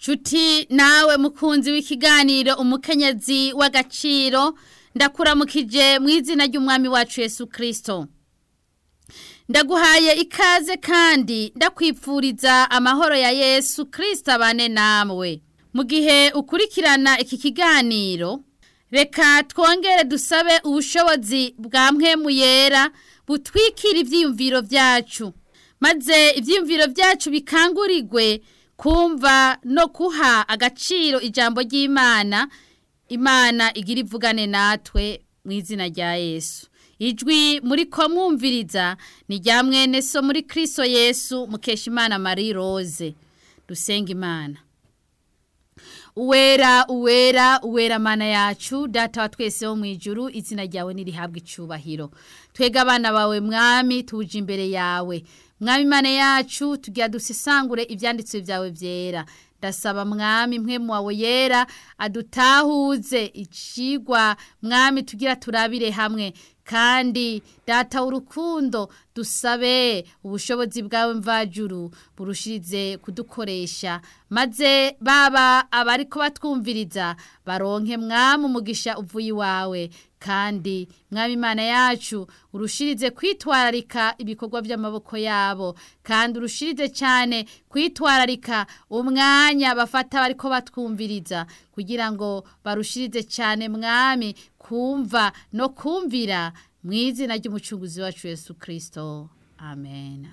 nshuti nawe mukunzi w'ikiganiro umukenyezi w'agaciro ndakuramukije mu izina ry'umwami wacu Yesu kirisito ndaguhaye ikaze kandi ndakwipfuriza amahoro ya Yesu kirisito abane nawe mu gihe ukurikirana iki kiganiro reka twongere dusabe ubushobozi bwa mpwemu yera butwikira ibyiyumviro byacu maze ibyiyumviro byacu bikangurirwe kumva no kuha agaciro ijambo ry'imana imana igira ivugane natwe mu izina rya yesu ijwi muri ko mwumviriza ni rya mwene so muri kirisito yesu mukesha imana marie rose dusenga imana uwera uwera uwera mana yacu data wa twese wo mu ijuru izina ryawe nirihabwa icubahiro twega abana bawe mwami tuje imbere yawe mwami imana yacu tugira dusesangure ibyanditswe byawe byera ndasaba mwami mwe wawe yera adutahuze icigwa mwami tugira turabire hamwe kandi data w'urukundo dusabe ubushobozi bwawe mvajuru burushirize kudukoresha maze baba abari ko batwumviriza baronke mwami umugisha uvuye iwawe kandi mwami imana yacu urushirize kwitwararika ibikorwa by'amaboko yabo kandi urushirize cyane kwitwararika umwanya bafata bari ko batwumviriza kugira ngo barushirize cyane mwami kumva no kumvira mu izina ry'umucunguzi wacu Yesu kirisito amen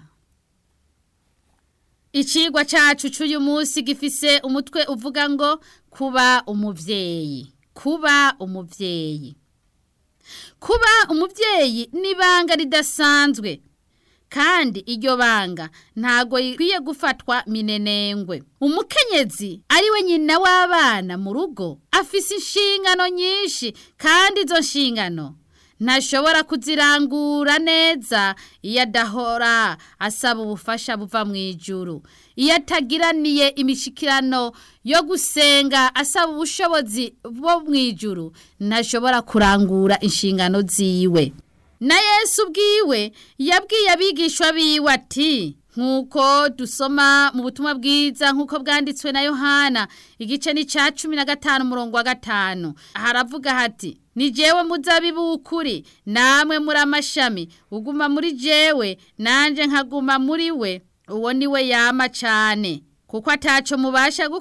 Icigwa cyacu cy'uyu munsi gifise umutwe uvuga ngo kuba umubyeyi kuba umubyeyi kuba umubyeyi ni ibanga ridasanzwe kandi iryo banga ntago ikwiye gufatwa minenengwe umukenyezi ari we nyina w'abana mu rugo afise inshingano nyinshi kandi izo nshingano ntashobora kuzirangura neza iyo adahora asaba ubufasha buva mu ijuru iyo atagiraniye imishikirano yo gusenga asaba ubushobozi bwo mu ijuru ntashobora kurangura inshingano ziwe na yesu ubwiwe yabwiye abigishwa biwe ati nk'uko dusoma mu butumwa bwiza nk'uko bwanditswe na yohana igice ni cya cumi na gatanu umurongo wa gatanu haravuga hati ni jewe muzabibu w'ukuri namwe muri amashami uguma muri jewe nanjye nkaguma muri we uwo ni we yama cyane kuko ataco mubasha